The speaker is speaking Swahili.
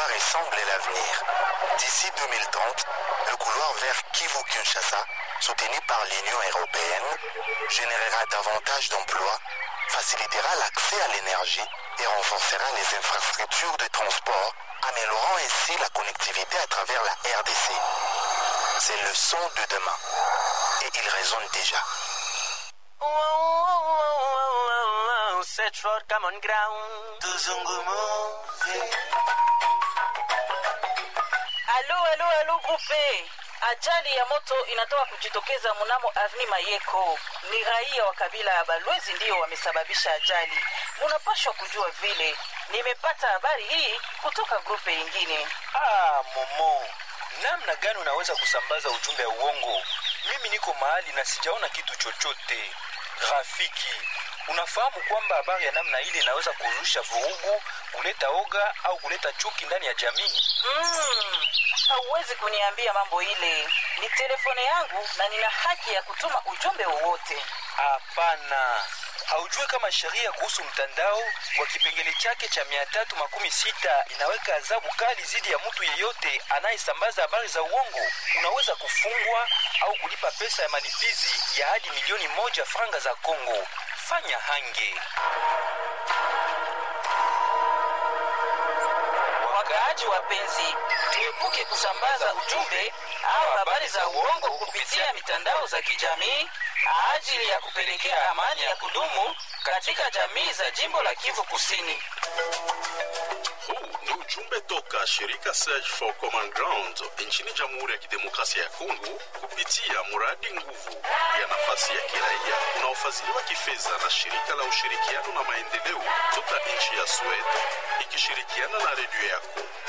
quoi ressemble l'avenir. D'ici 2030, le couloir vers Kivu-Kinshasa, soutenu par l'Union européenne, générera davantage d'emplois, facilitera l'accès à l'énergie et renforcera les infrastructures de transport, améliorant ainsi la connectivité à travers la RDC. C'est le son de demain. Et il résonne déjà. Search for common ground. Tuzungumuze. Alo, alo, alo, grupe. Ajali ya moto inatoka kujitokeza mnamo Avni Mayeko. Ni raia wa kabila ya Balwezi ndiyo wamesababisha ajali. Munapashwa kujua vile. Nimepata habari hii kutoka grupe ingine. Ah, Momo, namna gani unaweza kusambaza ujumbe wa uongo? Mimi niko mahali na sijaona kitu chochote. Rafiki, unafahamu kwamba habari ya namna ile inaweza kuzusha vurugu, kuleta oga au kuleta chuki ndani ya jamii? Mm, hauwezi kuniambia mambo ile. Ni telefone yangu na nina haki ya kutuma ujumbe wowote. Hapana, haujue kama sheria kuhusu mtandao kwa kipengele chake cha mia tatu makumi sita inaweka adhabu kali dhidi ya mtu yeyote anayesambaza habari za uongo. Unaweza kufungwa au kulipa pesa ya malipizi ya hadi milioni moja franga za Kongo. Fanya hange. Wakaaji wapenzi, tuepuke kusambaza ujumbe au habari za uongo kupitia mitandao za kijamii ajili ya kupelekea amani ya kudumu katika jamii za jimbo la Kivu Kusini. Huu ni ujumbe toka shirika Search for Common Ground nchini Jamhuri ya Kidemokrasia ya Kongo kupitia mradi nguvu ya nafasi ya kiraia unaofadhiliwa kifedha na shirika la ushirikiano na maendeleo toka nchi ya Sweden ikishirikiana na redio yako.